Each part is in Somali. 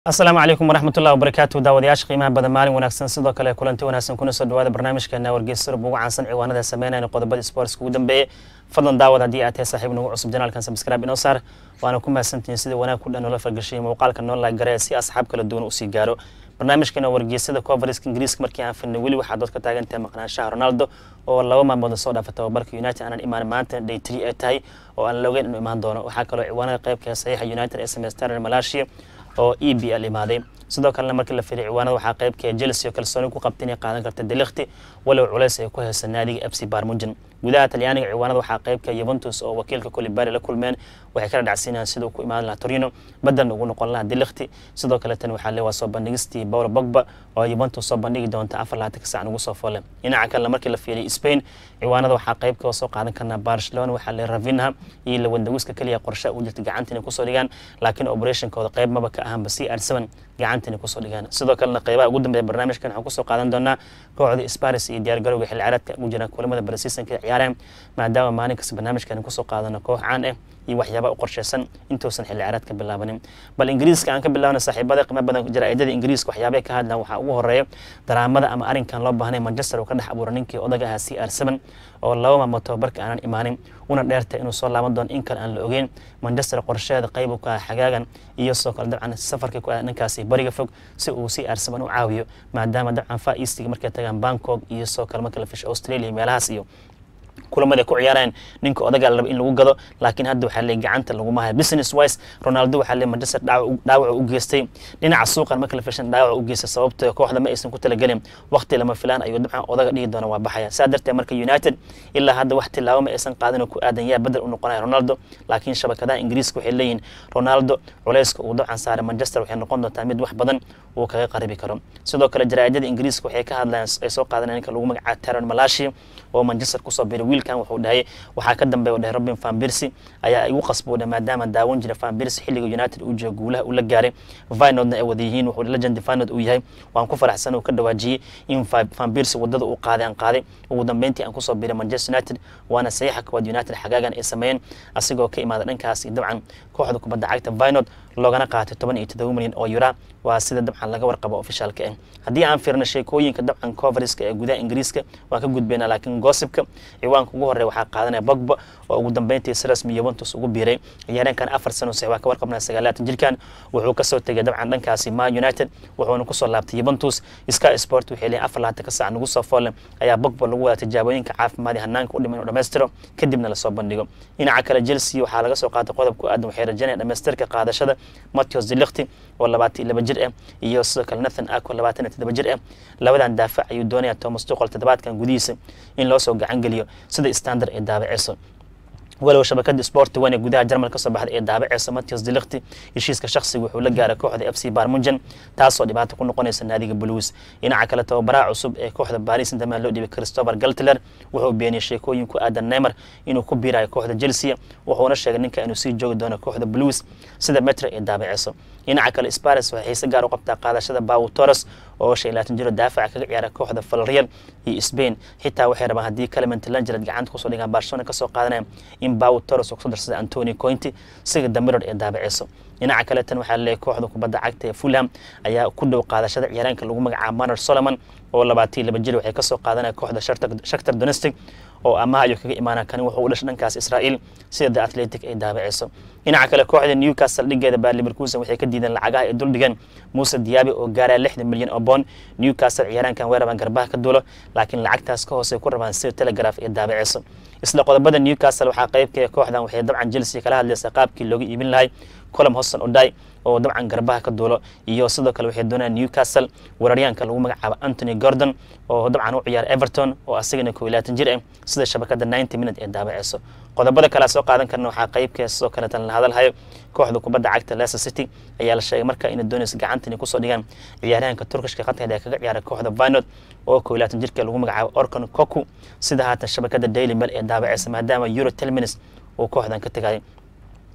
asalaamu calaykum waraxmatullahi wabarakaatu daawadayaasha qiimaha badan maalin wanaagsan sidoo kale kulanti wanaagsan kuna soo dhawaada barnaamijkeena wargeysa rub ugu caansan ciwaanada sameynayna qodobada sportska ugu dambeeye fadlan daawad haddii aad tahay saaxiib nagu cusub janaalkan subscribe inoo saar waana ku mahadsantihiin sida wanaag ku dhan noola fargashay muuqaalka noo laag garee si asxaab kala duwan usii gaaro barnaamijkeena wargeysada covariska ingiriiska markii aan filnay weli waxaa dood ka taagan tahay maqnaanshaha ronaldo oo laba maalmood soo dhaafa tababarka united aanan imaan maanta day three ay tahay oo aan loogeyn inuu imaan doono waxaa kaloo ciwaanada qaybka saxiixa united ee sameystaan malaysia oo e b l imaaday sidoo kalena markii la firay ciwaanada waxaa qaybka chelsea oo kalsooni ku qabta inay qaadan karta delikti walow culays ay ku haysa naadiga fc barmujan gudaha talyaaniga ciwaanada waxaa qaybka yuventus oo wakiilka colibari la kulmeen waxay kala dhacsiinayaan siduu ku imaan lahaa torino badan ugu noqon lahaa delikti sidoo kale tan waxaa le waa soo bandhigistii paulo bogba oo yuventus soo bandhigi doonta afar laatanka sac ugu soo foole dhinaca kalena markii la fiiriyay spain ciwaanada waxaa qaybka oo soo qaadan karnaa barcelona waxaa le ravinha iyo lawandawiska keliya qorshe u jirta gacanta inay kusoo dhigaan laakiin operationkooda qayb maba ka ahanba c r seven gacanta inay kusoo dhigaan sidoo kalena qaybaha ugu dambeeya barnaamijkan waxaan kusoo qaadan doonaa kooxda sparis iyo diyaargarowga xilli ciyaareedka ugu jira kulamada barasiisanka ciyaareen maadaama maalin kasta barnaamijkan kusoo qaadano koox caan ah iyo waxyaaba u qorsheysan intuusan xilli ciyaareedka bilaabanin bal ingiriiska aan ka bilaabna saaxiibada qiimo badan jaraa'idada ingiriiska waxyaabay ka hadlaan waxaa ugu horeeya daraamada ama arrinkan loo baahnay manchester uu ka dhex abuura ninkii odaga ahaa c r seven oo laba maalmood tababarka aanan imaanin una dheerta inuu soo laaban doono in kale aan la ogeyn manchester qorsheeda qayb u ka ah xagaagan iyo sidoo kale dabcan safarkii ku ah ninkaasi bariga fog si uu c r seven u caawiyo maadaama dabcan far eastiga markay tagaan bangkok iyo sidoo kale marka la fisho australia meelahaas iyo kulamada ku ciyaareen ninka odaga la raba in lagu gado laakiin hadda waxaa le gacanta laguma hayo business wise ronaldo waxaa le manchester dhaawac u geystay dhinaca suuqan marka la fishan dhaawac u geystay sababtoo kooxda ma aysan ku talagelin waqti lama filaan ayuu dabcan odaga dhihi doona waa baxaya saa darteed marka united ilaa hadda wax tilaabo ma aysan qaadin oo ku aadan yaa bedel u noqonaya ronaldo laakiin shabakadaha ingiriiska waxay leeyihin ronaldo culayska uu dabcan saaray manchester waxay noqon doontaa mid wax badan uu kaga qaribi karo sidoo kale jaraa'idada ingiriiska waxay ka hadlayaan ay soo qaadanaya ninka lagu magacaabo taron malashi oo manchester kusoo biray wiilkan wuxuu dhahay waxaa ka dambeeya dhahay robin van birsi ayaa igu qasbooda maadaama daawan jira van birsi xilliga united uu jiro guulaha uu la gaaray vinodna ay wada yihiin wuxuu legend vinod uu yahay waan ku faraxsan uu ka dhawaajiyey in van birsi wadada uu qaaday aan qaaday ugu dambeyntii aan kusoo biray manchester united waana saxiixa koowaad united xagaagan ay sameeyeen asigoo ka imaada dhankaas dabcan kooxda kubadda cagta vinod loogana qaatay toban iyo todoba milyan oo yura waa sida dabcan laga warqabo ofishaalka ah haddii aan fiirno sheekooyinka dabcan covariska ee gudaha ingiriiska waan ka gudbaynaa laakiin gossipka ciwaanka ugu horreya waxaa qaadanaya bogba oo ugu dambeyntii si rasmi yuventus ugu biiray ciyaareenkan afar sano sax waa ka warqabnaa sagaalaatan jirkan wuxuu kasoo tegay dabcan dhankaasi man united wuxuuna kusoo laabtay yuventus sky sport waxay leeyihin afar laatan ka sac nagu soo foolle ayaa bogba lagu wadaa tijaabooyinka caafimaad ee hanaanka u dhiman inuu dhammaystiro kadibna lasoo bandhigo dhinaca kale chelsea waxaa laga soo qaatay qodob ku aadan waxay rajaynaya dhammaystirka qaadashada matthews delikti oo labaatan iyo laba jir ah iyo sidoo kale nathan ako labaatan iyo toddoba jir ah labadan daafac ayuu doonaya thomas tuqol toddobaadkan gudihiisa in loo soo gacan geliyo sida standard ee daabaceyso walow shabakada sport wan ee gudaha jarmal ka soo baxday ee daabaceysa matthews delikti heshiiska shakhsiga wuxuu la gaaray kooxda f c barmujan taasoo dhibaato ku noqonaysa naadiga blues dhinaca kale tababaraha cusub ee kooxda paris saint-germain loo dhibay christopher galtler wuxuu beeniyey sheekooyin ku aadan neymar inuu ku biirayo kooxda chelsea wuxuuna sheegay ninka inuu sii joogi doono kooxda blues sida metra ee daabaceyso dhinaca kale sparis waxay xiise gaar u qabtaa qaadashada bawo torres oo shan iyo labaatan jiro daafaca kaga ciyaara kooxda valreal iyo spain xitaa waxay rabaan haddii clement langered gacanta kusoo dhigaan barcelona kasoo qaadanaya in bawo torres oo kusoo darsada antony cointi siga damirod ee daabaceyso dhinaca kale tan waxaa leeyahay kooxda kubadda cagta ee fulham ayaa ku dhow qaadashada ciyaaraanka lagu magacaabo manor solomon oo labaatan iyo laba jir waxay kasoo qaadanaya kooxda shaktar donestic oo amaha ayuu kaga imaana kani wuxuu u dhashay dhankaas israa'iil sida the athletic ay daabaceyso dhinaca kale kooxda newcastle dhigeeda baa liverkusen waxay ka diideen lacagaha ay duldhigeen muuse diyaabi oo gaaraya lixdan milyan oo bond newcastle ciyaaraankan way rabaan garbaha ka duulo laakiin lacagtaas ka hoose ku rabaan sida telegraph ee daabaceyso isla qodobada newcastle waxaa qaybka kooxdan waxay dabcan chelsea kala hadlaysaa qaabkii looga iibin lahay colom hoston oday oo dabcan garbaha ka duulo iyo sidoo kale waxay doonayaan newcastle weeraryaanka lagu magacaabo anthony gordon oo dabcan u ciyaara everton oo asagana koo iyo labaatan jir ah sida shabakada ninety minute ee daabaceyso qodobada kale soo qaadan karna waxaa qaybka sidoo kaleetan la hadalhayo kooxda kubadda cagta leicester city ayaa la sheegay marka inay doonaysa gacanta inay kusoo dhigaan ciyaaryahanka turkishka qadkeeda ee kaga ciyaara kooxda vinod oo koo iyo labaatan jirka lagu magacaabo orcon koku sida haatan shabakada daily mail ee daabaceysa maadaama euro telminis uu kooxdan ka tegayo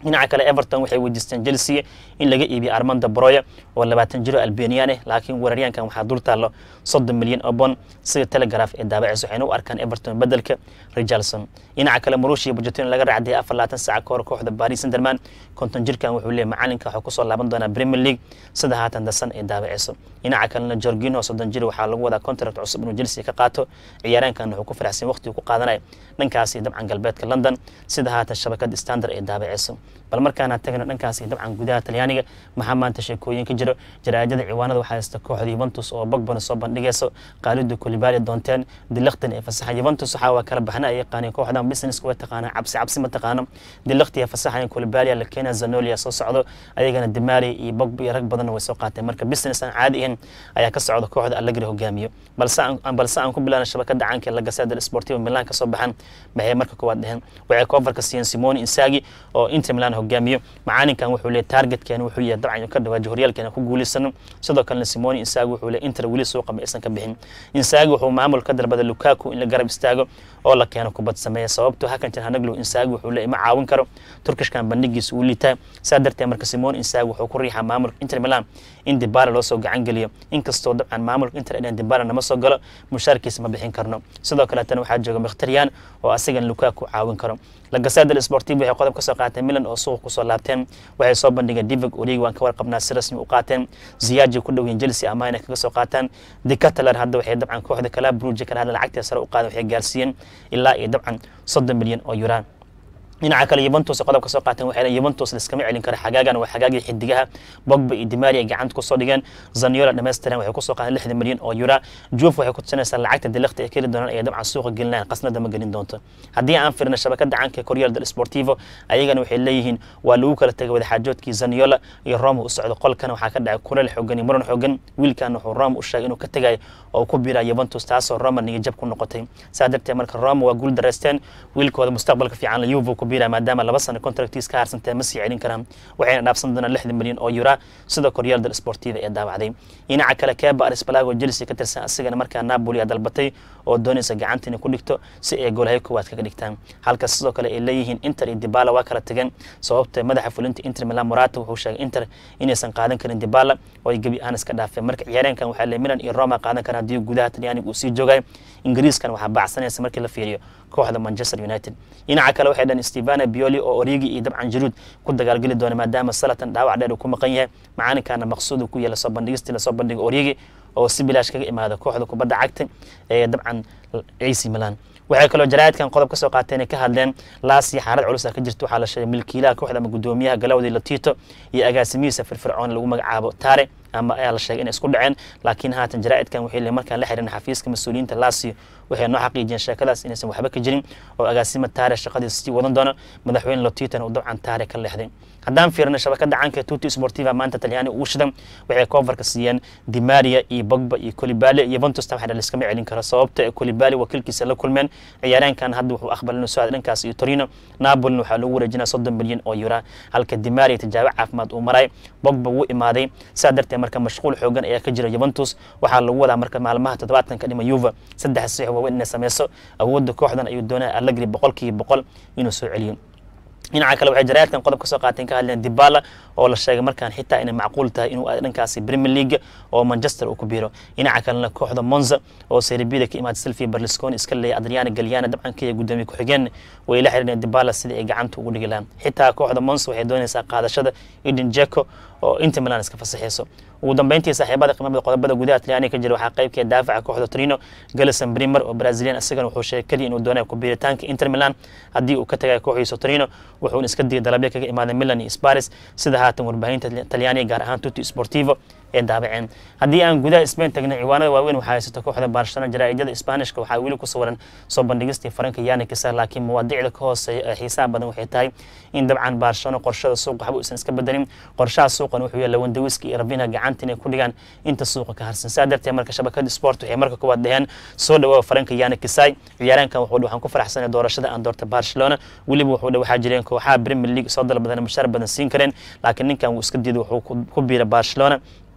dhinaca kale everton waxay weydiisteen chelsea in laga iibiyo armanda broya oo labaatan jiro albanian ah laakiin weeraryaankan waxaa dul taallo soddon milyan oo bon sida telegraph ee daabaceysa waxayna u arkaan everton bedelka richardson dhinaca kale marushi iyo bujetino laga raacdiyay afar labaatan saaca ka hor kooxda paris sanderman konton jirkan wuxuu leeyahy macalinka waxuu kusoo laaban doonaa premier league sida haatan dasan ee daabaceyso dhinaca kalena jorgino soddon jir waxaa lagu wadaa contract cusub inuu chelsea ka qaato ciyaaraankan wuxuu ku faraxsan waqti ku qaadanaya dhankaasi dabcan galbeedka london sida haatan shabakada standard ee daabaceyso bal markaana tagno dhankaasi dabcan gudaha talyaaniga maxaa maanta sheekooyin ka jiro jaraa'idada ciwaanada waxaa haysta kooxda yuventus oo bogbana soo bandhigayso qaalidu kulibali doonteen dilaktan ee fasaxa yuventus waxaa waa kala baxna ay yaqaaneen kooxdan businesska way taqaanaa cabsi cabsi ma taqaano dilakti ee fasaxa kulibalia la keena zanolia soo socdo ayagana dimari iyo bogba iyo rag badanna way soo qaateen marka business aan caadi ahayn ayaa ka socda kooxda allegri hogaamiyo balse aan balse aan ku bilaana shabakada caanka la gaseda sportivo milan kasoo baxan maxay marka koowaad dheheen waxay koofarka siiyeen simoni insagi oo inter milan hogaamiyo macaalinkan wuxuu leeyahy targetkeena wuxuu yahay dabcan ka dhawaaji horyaalkeena ku guuleysano sidoo kalena simoni insagi wuxuu leeyahy inter weli suuqa ma aysan ka bixin insagi wuxuu maamul ka dalbaday lukaku in la garab istaago oo la keeno kubad sameeya sababto hakan jan hanaglo insagi wuxuu leeyahy ma caawin karo turkishkan bandhigiisa uu liitaa saa darteed marka simoni insagi wuxuu ku riixaa maamulka inter milan in dibala loo soo gacan geliyo inkastoo dabcan maamulka inter dhen dibala nama soo galo mushaarkiisa ma bixin karno sidoo kaleetana waxaa jooga mkhtariyan oo asagan lukaku caawin karo lagasada sportiv waxay qodob ka soo qaateen milan oo suuqa kusoo laabteen waxay soo bandhigeen divig origi waan ka warqabnaa si rasmi u qaateen ziyaji ku dhow yihin chelsea ama inay kaga soo qaataan decatalar hadda waxay dabcan kooxda kala bruja kala hadla lacagtee sare u qaadan waxay gaarsiiyeen ilaa iyo dabcan soddon milyan oo yuraan dhinaca kale yuventus qodobka soo qaateen waxay leeyihin yuventus liskama celin karo xagaagan waa xagaagii xidigaha bogba iyo dimari ay gacanta kusoo dhigeen zaniola dhammaystiran waxay kusoo qaateen lixdan milyan oo yura juuf waxay ku tusinaysaa lacagta dilakta ay keli doonaan ay dabcan suuqa gelinayaan qasnada ma gelin doonto haddii aan firna shabakada caanka ee koryal del sportivo ayagana waxay leeyihiin waa lagu kala tegay wadaxaajoodkii zaniola iyo roma u socdo qolkana waxaa ka dhacay kuleel xoogan iyo muran xoogan wiilkan wuxuu roma u sheegay inuu ka tegayo oo ku biraa yuventus taasoo roma niga jab ku noqotay saa darteed marka roma waa guul dareysteen wiilkooda mustaqbalka fiican la yuvo ku biraa maadaama laba sano contractiis ka harsantee ma sii celin karaan waxayna dhaafsan doonaan lixdan milyan oo yura sida koryaal del sportiva ee daawacday dhinaca kale keba arisbalago chelsea ka tirsan asigana markaa napoli a dalbatay oo doonaysa gacanta inay ku dhigto si ay goolhayo koowaad kaga dhigtaan halka sidoo kale ay leeyihiin inter iyo dibala waa kala tageen sababta madaxa fulinta inter milan morata wuxuu sheegay inter inaysan qaadan karin dibala oo ay gebi ahaan iska dhaafeen marka ciyaareenkan waxaa le milan iyo roma qaadan karaan haddii gudaha talyaaniga uu sii joogay ingiriiskan waxaa baacsanaysa markii la fiiriyo kooxda manchester united dhinaca kale waxay dhaheen stevana bioli oo origi iyo dabcan jaruud ku dagaalgeli doona maadaama salatan dhaawac dheer uu ku maqan yahay macaalinkaana maqsuud ku yahay lasoo bandhigistii lasoo bandhiga origi oo si bilaash kaga imaada kooxda kubadda cagta ee dabcan ac milan waxay kaloo jaraa'idkan qodob ka soo qaateen ay ka hadleen laasi xaalad culus ah ka jirta waxaa la sheegay milkiilaha kooxda ama guddoomiyaha galawdi latito iyo agaasimihiisa firfircoon lagu magacaabo tare ama ayaa la sheegay inay isku dhaceen laakiin haatan jaraa'idkan waxay leeyihin markaan la xirin xafiiska mas-uuliyiinta laasio waxay noo xaqiijiyeen sheekadaas inaysan waxba ka jirin oo agaasima taare shaqadiisa sii wadan doono madaxweyne lotitana uu dabcan taare ka leexday haddaan fiirna shabakada caanka ee tuti sportiva maanta talyaani ugu shidan waxay koofarka siiyeen dimaria iyo bogba iyo colibali iyo ventus tan waxaa liskama celin karo sababta ee colibali wakiilkiisa la kulmeen ciyaareenkan hadda wuxuu aqbalay inuu soo aada dhankaas iyo torino napolina waxaa lagu wareejinaya soddon milyan oo yura halka dimaria tijaabo caafimaad uu maray bogba wuu imaaday saa darteed marka mashquul xoogan ayaa ka jira juventus waxaa lagu wadaa marka maalmaha toddobaadkan ka dhima yuva saddex saxiix waaweyn inay sameyso awoodda kooxdan ayuu doonaya allegri boqolkiiba boqol inuu soo celiyo dhinaca kale waxay jaraa'idkan qodob ka soo qaateen ka hadleen dibala oo la sheegay markaan xitaa inay macquul tahay inuu aado dhankaasi premier league oo manchester uu ku biiro dhinaca kalena kooxda monza oo serbida ka imaada silvia berlusconi iska leeya adriana galyana dabcan ka yahay guddoomiye ku-xigeen way la xiriireen dibala sidii ay gacanta ugu dhigi lahaan xitaa kooxda monza waxay doonaysaa qaadashada eden jeko oo inter milan iska fasaxeyso ugu dambeyntii saaxiibada qiimada qodobada gudaha talyaaniga ka jira waxaa qaybkeed daafaca kooxda torino galison brimer oo brazilian isagana wuxuu sheegay keliya inuu doonayo ku biiritaanka inter milan haddii uu ka tagayo kooxiisa torino wuxuuna iska digay dalabyo kaga imaaday milan iyo sparis sida haatan warbaahinta talyaaniga gaar ahaan tuti sportivo ee daabaceen haddii aan gudaha spain tagna ciwaanada waaweyn waxaa haysato kooxda barcelona jaraa'idada isbaanishka waxaa weli ku sawiran soo bandhigistii faranka yani kisa laakiin mawaadiicda ka hooseeya ee xiisaha badan waxay tahay in dabcan barcelona qorshada suuqa waxba uusan iska bedelin qorshaha suuqan wuxuu yahay lawandawiski iyo rabinha gacanta inay ku dhigaan inta suuqa ka harsan saa darteed marka shabakada sport waxay marka kuwaad dhaheen soo dhawaa faranka yani kisai ciyaaraankan wuxuu waxaan ku faraxsanay doorashada aan doorta barcelona weliba wuxuu dha waxaa jireen kooxaha premier league soo dalbadan mushaar badan siin kareen laakiin ninkan wuu iska diiday wuxuu ku biira barcelona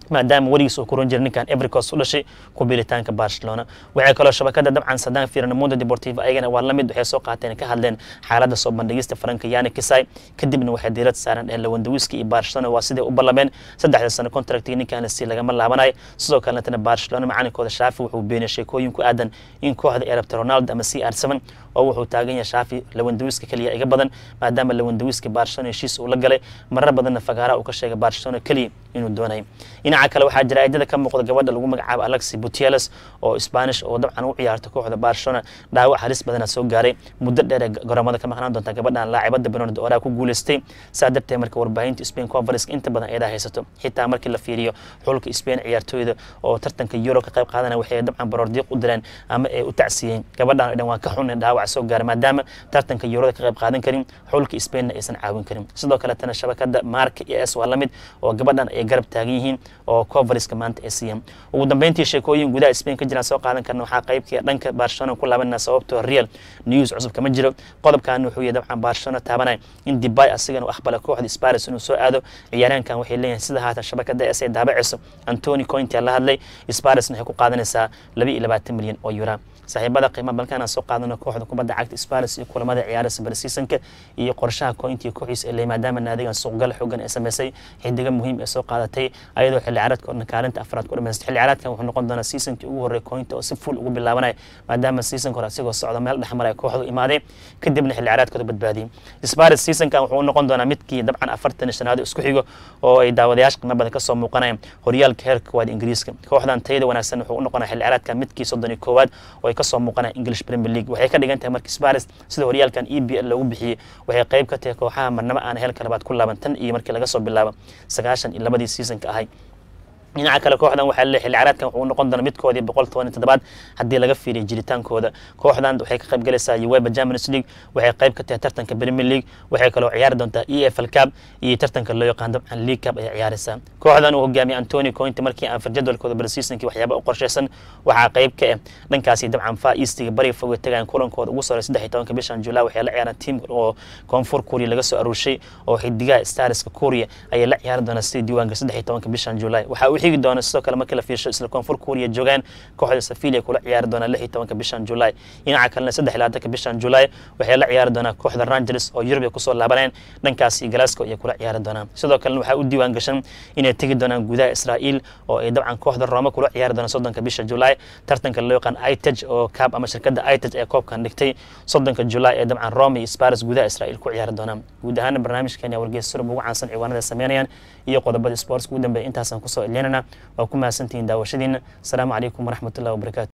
maadaama weligiis uu ku ron jiray ninkan evericos u dhashay ku biilitaanka barcelona waxay kaloo shabakada dabcan sadaan fiiran mundo deportivo ayagana waa lamid waxay soo qaateen ka hadleen xaaladda soo bandhigista faranka yani kisai kadibna waxay diirad saaran dheheen lawandawiski iyo barcelona waa siday u ballameen saddexda sano contractiga ninkan si lagama laabanayo sidoo kaletana barcelona macalinkooda shaafi wuxuu beeniyay sheekooyin ku aadan in kooxda ay rabta ronaldo ama c r seven oo wuxuu taagan yahay shaafi lawandawiska keliya iga badan maadaama lawandawiski barcelona heshiis uu la galay marar badanna fagaara uu ka sheegay barcelona keliya inuu doonayo dhinaca kale waxaa jira aidada ka muuqda gabadha lagu magacaabo alexi buteles oo spanish oo dabcan u ciyaarta kooxda barcelona dhaawac halis badana soo gaaray muddo dheer ee garoomada ka maqnaan doonta gabadhan laacibada bernard oraa ku guuleystay saa darteed marka warbaahinta spain conference inta badan eedaa haysato xitaa markii la fiiriyo xulka spain ciyaartooyda oo tartanka euro ka qayb qaadana waxay dabcan baroordiiq u direen ama ay u tacsiyeen gabadhan oo dhan waa ka xun dhaawac soo gaaray maadaama tartanka eurada ka qayb qaadan karin xulka spainna aysan caawin karin sidoo kaletana shabakada marka iyo s waa lamid oo gabadhan ay garab taagan yihiin oo covariska maanta ay siiyeen ugu dambeyntii sheekooyin gudaha spain ka jiraan soo qaadan karna waxaa qaybkii dhanka barcelona ku laabanaa sababtoo real news cusub kama jiro qodobkan wuxuu yahay dabcan barcelona taabanaya in dibay asigana u aqbala kooxda sparis inuu soo aado ciyaaraankan waxay leeyihin sida haatan shabakada s ay daabacayso antony cointia la hadlay sparisna waxay ku qaadanaysaa laba iyo labaatan milyan oo yura saaxiibada qiimaha balkaan soo qaadano kooxda kubadda cagta sparis iyo kulamada ciyaaraysa barseasonka iyo qorshaha cointia kooxiisa ele maadaama naadigan suuqgal xoogan ee sameysay xidiga muhiim ee soo qaadatay ayadoo xilli ciyaareedka oo kaalinta afraad ku dhamaystay xilli ciyaareedkan wuxuu noqon doonaa seasonkii ugu horreey cointa oo si full ugu bilaabanaya maadaama seasonka hore asigoo socda meel dhexmaraya kooxdu imaaday kadibna xilli ciyaareedkooda badbaadiyey sparis seasonkan wuxuu noqon doonaa midkii dabcan afartan shanaad isku xigo oo ay daawadayaasha qiimo badan kasoo muuqanayaan horyaalka heerka koowaad ingiriiska kooxdan tayada wanaagsan wuxuu u noqonaa xilli ciyaareedka midkii soddon iyo koowaad oo ay kasoo muuqanaya english premier league waxay ka dhigan tahay markii sparis sida horyaalkan e b l loogu bixiyey waxay qayb ka tahay kooxaha marnamo aan heelka labaad ku laaban tan iyo markii laga soo bilaabo sagaashan iyo labadii seasonka ahay dhinaca kale kooxdan waxaa leeyahay xilli ciyaareedkan wuxuu noqon doonaa midkoodii boqol toban iyo toddobaad haddii laga fiiriyo jiritaankooda kooxdan waxay ka qayb galaysaa uweba champions league waxay qayb ka tahay tartanka premier league waxay kaloo ciyaari doontaa e f l cup iyo tartanka loo yaqaan dabcan league cup ayay ciyaaraysaa kooxdan uu hogaamiyay antony cointi markii aan farjadwalkooda barseasonkii waxyaaba u qorshaysan waxaa qayb ka ah dhankaasi dabcan far eastiga bariga foga tagayan kulankooda ugu soray saddex iyo tobanka bishan july waxay la ciyaaraan tiam oo koonfur kuuriya laga soo aruurshay oo xidigaha starska kuuriya ayay la ciyaari doonaa sidii diiwaanka saddex iyo tobanka bishan july waxaa u xigi doona sidoo kale markii la fiirsho isla koonfur kuuriya joogaan kooxda safilia kula ciyaari doonaa lix iyo tobanka bishan july dhinaca kalena saddex iyo labaatanka bishan july waxay la ciyaari doonaa kooxda rangers oo yurub ay kusoo laabaneen dhankaasi glasgow ayay kula ciyaari doonaan sidoo kalena waxaa u diiwaan gashan inay tegi doonaan gudaha israa'iil oo ay dabcan kooxda roma kula ciyaari doonaan soddonka bisha july tartanka loo yaqaan itag oo kaab ama shirkadda itag ee koobkan dhigtay soddonka july ee dabcan roma iyo sparis gudaha israa'iil ku ciyaari doonaan guud ahaana barnaamijkeena wargeys surub ugu caansan ciwaanada sameynayaan iyo qodobada sports ugu dambeeya intaasaan kusoo ilinana waa ku mahadsantihiin daawashadiina asalaamu calaykum waraxmatullahi wabarakatu